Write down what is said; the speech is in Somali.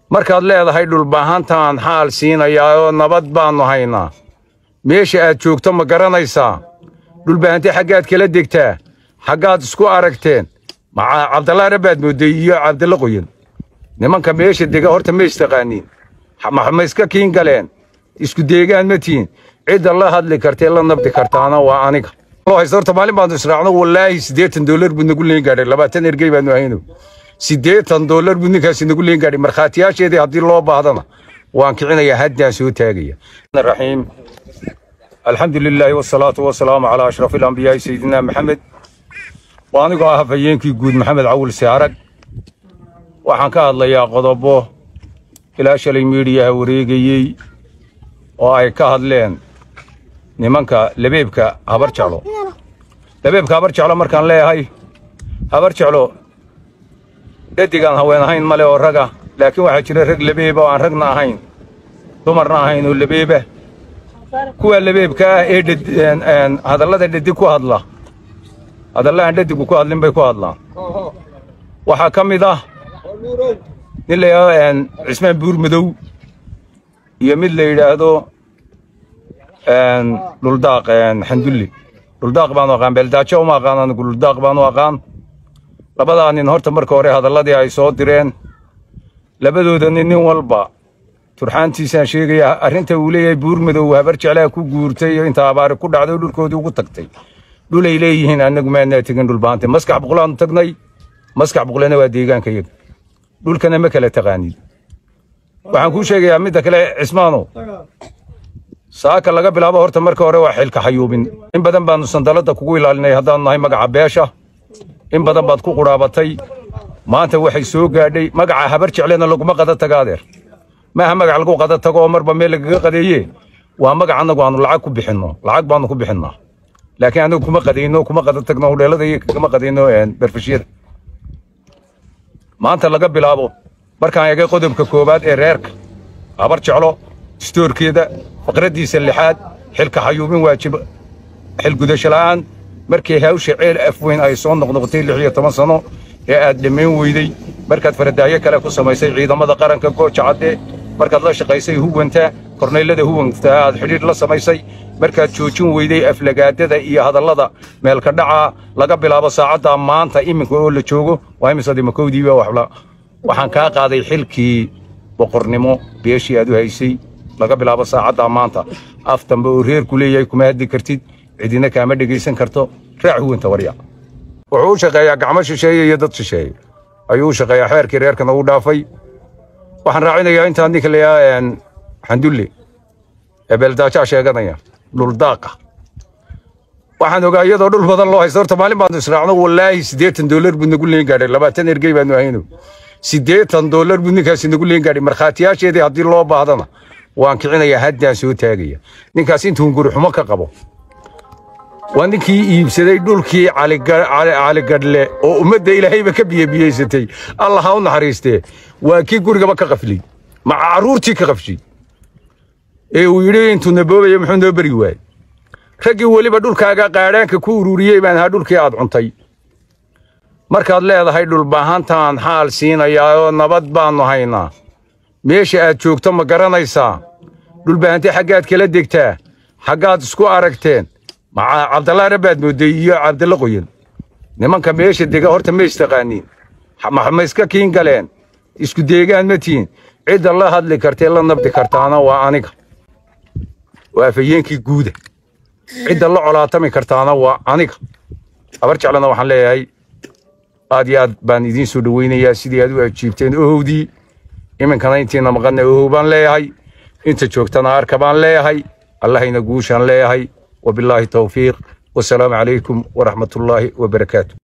markaad leedahay dhulbaahantaan xaal siinayaa oo nabad baannu haynaa meesha aad joogto ma garanaysaa dhulbaahante xaggaad kala degtaa xaggaad isku aragteen cabdalla rabbaad moodday iyo cabdalla qoyan nimanka meesha dega horta ma istaqaaniin ma iska kiin galeen isku deegaan ma tihin cidda la hadli kartee la nabdi kartaana waa aniga horta maalin baanu israacno wallaahi siddeetan doolar buu nagu leen gaadhay labaatan ergey baanu ahayno siddeetan doolar buu ninkaasi nagu leen gaadhay markhaatiyaasheedii haddii loo baahdana waan kicinayaa haddaan soo taagaya raxiim alxamdu lilaahi wasalaatu wasalaamu calaa ashrafi alambiyaai sayidina maxamed waa anigoo ah hafayeenkii guud maxamed cawil siarag waxaan ka hadlayaa qodobo ilaa shalay miidhiyaha wareegayey oo ay ka hadleen nimanka labeebka habar jeclo labeebka habar jeclo markaan leeyahay habar jeclo dhadigaan haween ahayn male oo raga laakiin waxaa jira rag labeeba oo aan ragna ahayn dumarna ahayn oo labeeba kuwa labeebka ah ee hadallada dhadig ku hadla hadalla aan dhadigu ku hadlin bay ku hadlaan waxaa ka mid ah nin la yidhaahdo cismaan buur madow iyo mid la yidhaahdo dhuldaaq xandulli dhuldaaq baanu aqaan beeldaajo uma aqaan anigu dhuldaaq baanu aqaan labadaa nin horta marka hore hadalladii ay soo direen labadooda nin nin walba turxaantiisaan sheegayaa arrinta uu leeyahay buur madow habar jeclaa ku guurtay iyo inta abaari ku dhacday dhulkoodii ugu tagtay dhulay leeyihiin annagu maanaa tegin dhulbaante maskax buqlaanu tagnay maskax buqlena waa deegaanka yaga dhulkana ma kala taqaanid waxaan kuu sheegayaa midda kale cismaano saaka laga bilaabo horta marka hore waa xilka xayuubin in badan baanu sandalada kugu ilaalinay haddaanu nahay magaca beesha in badan baad ku qudhaabatay maanta waxay soo gaadhay magaca habar jeclena laguma qada taga adeer maaha magac lagu qada tago oo marba meel lagaga qadeeye waa magac annagu aanu lacag ku bixinno lacag baanu ku bixinnaa laakiin anigu kuma qadayno kuma qada tagno hudheelada iyo kama qadayno berfishyada maanta laga bilaabo markaan eegay qodobka koowaad ee reerka habar jeclo stoorkeeda faqraddiisa lixaad xilka xayuubin waajib xilgudasho la'aan markii hawsha ceel afweyn ay soo noqnoqotay lix iyo toban sano ee aad dhammayn weyday markaad faradaayo kale ku samaysay ciidamada qaranka gooja cadde markaad la shaqaysay huwanta kornaylada huwanta aad xidhiidh la samaysay markaad joojin weyday aflagaadada iyo hadallada meelka dhaca laga bilaabo saacaddaa maanta iminka oo la joogo waa imisadii makowdiiba waxla waxaan kaa qaaday xilkii boqornimo beeshii aad u haysay laga bilaabo saacaddaa maanta af dambe oo reerku leeyahay kuma hadli kartid cidina kaama dhegaysan karto raac huwanta warya wuxuu u shaqeeyaa gacmo shisheeye iyo dad shisheeye ayuu u shaqeeyaa xeerkii reerkana u dhaafay waxaan raacinayaa intaa ninka layaa xandulle ee beeldaajaa sheeganaya dhuldaaqa waxaan ogaa iyadoo dhul badan loo haysto horta maalin baanu israacno wallaahi siddeetan doolar buu nagu leen gaadhay labaatan ergey baanu ahayno siddeetan doolar buu ninkaasi nagu leen gaadhay markhaatiyaasheedii haddii loo baahdana waan kicinayaa haddaan soo taagaya ninkaas intuu guri xumo ka qabo waa ninkii iibsaday dhulkii caligadhle oo ummadda ilaahayba ka biyebiyeysatay allah ha u naxariistee waa kii gurigaba ka qaflay maca carruurtii ka qafshay ee uu yidhi intuu naboobaya muxuu noo beri waayey raggii weliba dhulkaaga qaadhaanka ku ururiyey baan ahaa dhulkii aad cuntay markaad leedahay dhulbaahantaan xaal siinayaa oo nabad baannu haynaa meesha aad joogto ma garanaysaa dhulbaahante xaggaad kala degtaa xaggaad isku aragteen cabdalla rabbaad moodday iyo cabdalla qoyan nimanka meesha dega horta ma istaqaaniin ma iska kiin galeen isku deegaan ma tihin cidda la hadli kartee la nabdi kartaana waa aniga waa afayeenkii guuda cidda la colaatami kartaana waa aniga habar jeclana waxaan leeyahay aad iyo aad baan idiin soo dhoweynayaa sidii aad u ajiibteen ohowdii iminkana intiina maqanna ohow baan leeyahay inta joogtana arka baan leeyahay allahayna guushaan leeyahay وبالله توفيق والسلام عليكم ورحمة الله وبركاته